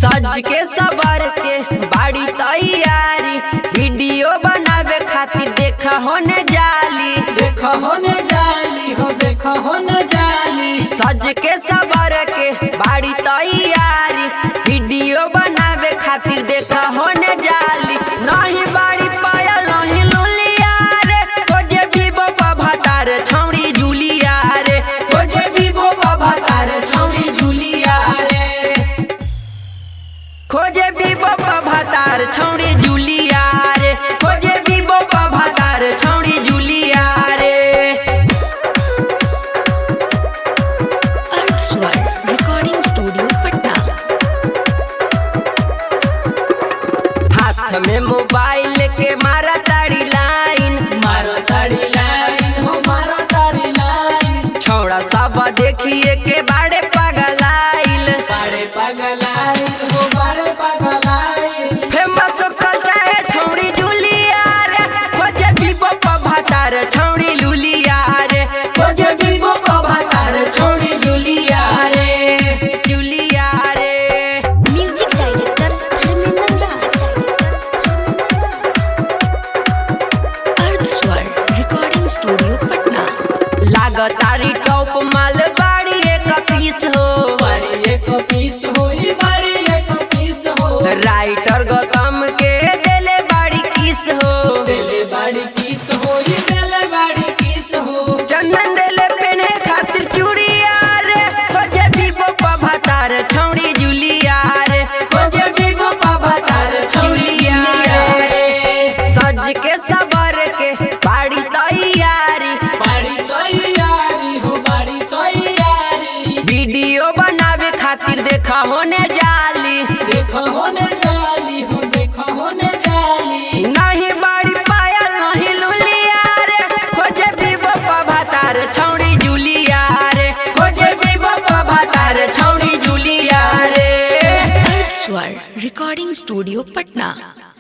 सज के सबर के बाड़ी तैयारी वीडियो बनावे खातिर देखा होने जाली देखो होने जाली हो देखो होने जाली सज के सबर के बाड़ी तैयारी वीडियो बनावे खातिर देखा होने जाली नहीं बाड़ी पाया नहीं लुलिया रे खोजे विवो पा भातार छौड़ी जुलिया रे ओ जे विवो बाबा तार छौरी जुलिया रे खोजे विवो पा भातार छौड़ी जुलिया रे खोजे विवो पा भातार छौड़ी जुलिया रे अर्थ स्वर रिकॉर्डिंग स्टूडियो पटना हाथ में मोबाइल के मारा ताड़ी लाइन मारो तारी लाइन हो मारो तारी लाइन छौड़ा सब देखिए के बाड़े पगलाइल बड़े पगलाइन हो बड़े पगलाइन फेमस कल चाहे छौड़ी जुलिया रे खोजे विवो पा भातार छौड़ी लुलिया रे ओ जे विवो बाबा तार छौरी जुलिया रे जुलिया रे music director Dharmendra Raj Arth Swar recording studio Patna लागतारी टॉप माल बाड़ी एक पीस हो बड़ी एक पीस हो ई बड़ी एक पीस हो राइटर गौतम के देले बाड़ी किस हो दिले बड़ी किस हो ई दिले बड़ी किस हो चंदन देले पेने खातिर चूड़िया रे खोजे विवो पा भातार छौड़ी जुलिया रे ओ जे विवो बाबा तार छौरी जुलिया रे सज के सबर के बाड़ी तैयारी बड़ी तैयारी हो बड़ी तैयारी वीडियो बनावे खातिर देखा होने जाली देखो होने जाली हो देखो होने जाली नहीं बाड़ी पाया नहीं लुलिया रे खोजे विवो पा भातार छौड़ी जुलिया रे ओ जे विवो बाबा तार छौरी जुलिया रे अर्थ स्वर रिकॉर्डिंग स्टूडियो पटना